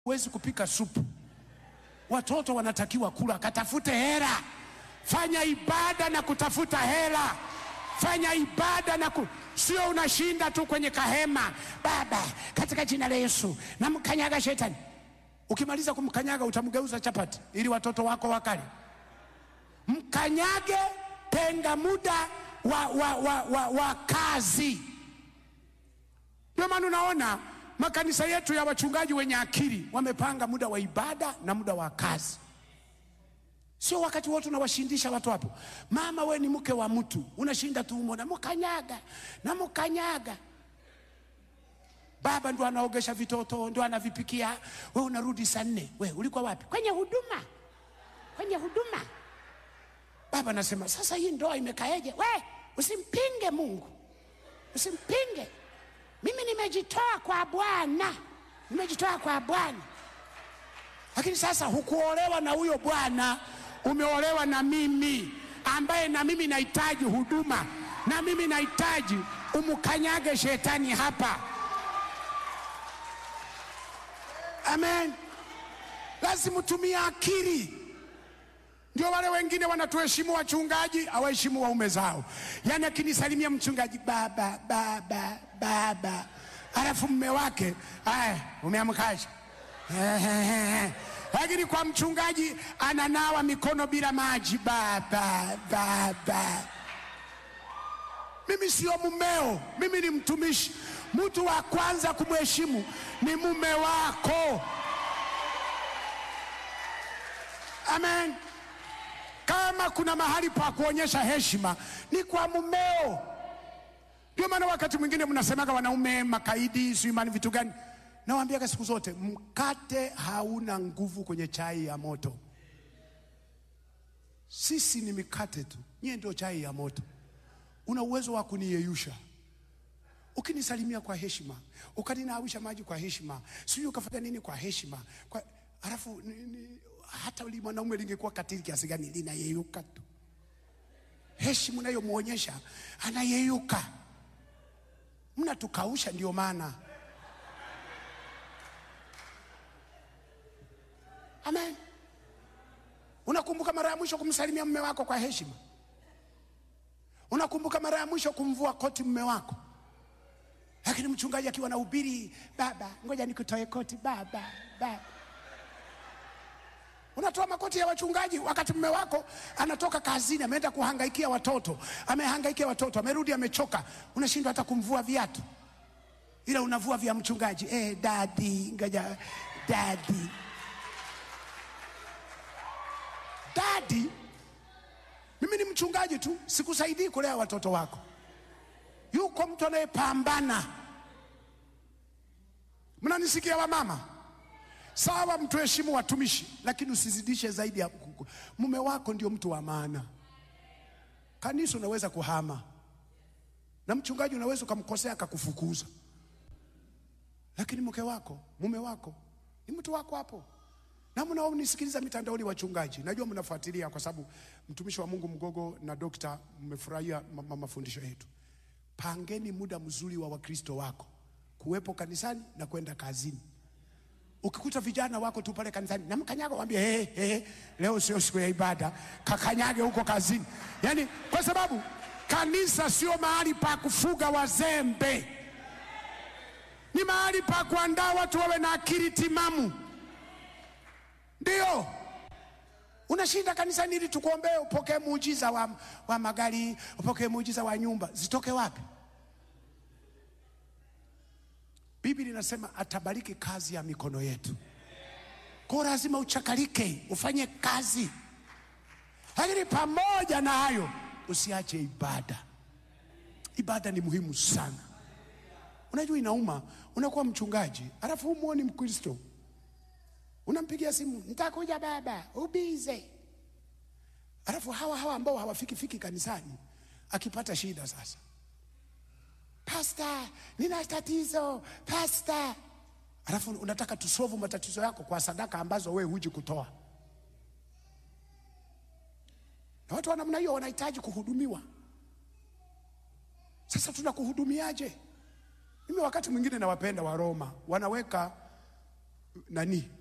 huwezi kupika supu. Watoto wanatakiwa kula, katafute hela, fanya ibada na kutafuta hela, fanya ibada na ku... sio unashinda tu kwenye kahema. Baba, katika jina la Yesu namkanyaga shetani. Ukimaliza kumkanyaga utamgeuza chapati ili watoto wako wakale. Mkanyage, tenga muda wa, wa, wa, wa, wa kazi. Ndio maana unaona makanisa yetu ya wachungaji wenye akili wamepanga muda wa ibada na muda wa kazi. Sio wakati wote unawashindisha watu hapo. Mama, we ni mke wa mtu, unashinda tu umo namkanyaga namkanyaga. Baba ndo anaogesha vitoto, ndo anavipikia, we unarudi saa nne. We ulikuwa wapi? Kwenye huduma, kwenye huduma. Baba anasema sasa, hii ndoa imekaeje? We usimpinge Mungu, usimpinge. Mimi nimejitoa kwa Bwana, nimejitoa kwa Bwana. Lakini sasa hukuolewa na huyo Bwana, umeolewa na mimi ambaye na mimi nahitaji huduma, na mimi nahitaji umkanyage shetani hapa. Amen. Lazima utumie akili. Ndio wale wengine wanatuheshimu wachungaji, hawaheshimu waume zao. Yaani akinisalimia mchungaji, baba baba baba, alafu mme wake aya, umeamkaje? Lakini kwa mchungaji ananawa mikono bila maji, baba baba. Mimi sio mumeo, mimi ni mtumishi. Mtu wa kwanza kumheshimu ni mume wako. Amen. Kama kuna mahali pa kuonyesha heshima ni kwa mumeo. Ndio maana wakati mwingine mnasemaga wanaume makaidi, sio imani, vitu gani? Nawaambiaga siku zote, mkate hauna nguvu kwenye chai ya moto. Sisi ni mikate tu, nyie ndio chai ya moto. Una uwezo wa kuniyeyusha ukinisalimia kwa heshima, ukaninawisha maji kwa heshima, sijui ukafanya nini kwa heshima kwa... Alafu ni, ni, hata li mwanaume lingekuwa katili kiasi gani linayeyuka tu. Heshima unayomwonyesha anayeyuka. Mnatukausha, ndio maana. Amen. Unakumbuka mara ya mwisho kumsalimia mume wako kwa heshima? Unakumbuka mara ya mwisho kumvua koti mume wako? Lakini mchungaji akiwa na ubiri, baba, ngoja nikutoe koti, baba, baba Unatoa makoti ya wachungaji wakati mume wako anatoka kazini, ameenda kuhangaikia watoto, amehangaikia watoto, amerudi amechoka, unashindwa hata kumvua viatu, ila unavua vya mchungaji. Eh, dadi, ngoja dadi, dadi. Mimi ni mchungaji tu, sikusaidii kulea watoto wako. Yuko mtu anayepambana. Mnanisikia wamama? Sawa, mtuheshimu watumishi, lakini usizidishe zaidi ya mume wako. Ndio mtu wa maana. Kanisa unaweza kuhama na mchungaji unaweza ukamkosea akakufukuza, lakini mke wako, mume wako ni mtu wako hapo. Na mnaonisikiliza mitandaoni, wachungaji, najua mnafuatilia, kwa sababu mtumishi wa Mungu Mgogo na dokta mmefurahia ma mafundisho yetu. Pangeni muda mzuri wa Wakristo wako kuwepo kanisani na kwenda kazini. Ukikuta vijana wako tu pale kanisani na mkanyaga, waambie hey, hey, leo sio siku ya ibada, kakanyage huko kazini. Yani kwa sababu kanisa sio mahali pa kufuga wazembe, ni mahali pa kuandaa watu wawe na akili timamu. Ndio unashinda kanisani ili tukuombee upokee muujiza wa, wa magari, upokee muujiza wa nyumba. Zitoke wapi? Biblia inasema atabariki kazi ya mikono yetu. Kwa lazima uchakalike, ufanye kazi, lakini pamoja na hayo usiache ibada. Ibada ni muhimu sana. Unajua inauma, unakuwa mchungaji alafu humuoni Mkristo, unampigia simu, nitakuja baba, ubize. Alafu hawa hawa ambao hawafikifiki kanisani, akipata shida sasa Pasta, nina tatizo pasta. Alafu unataka tusovu matatizo yako kwa sadaka ambazo we huji kutoa, na watu wa namna hiyo wanahitaji kuhudumiwa. Sasa tunakuhudumiaje? Mimi wakati mwingine nawapenda wa Roma, wanaweka nani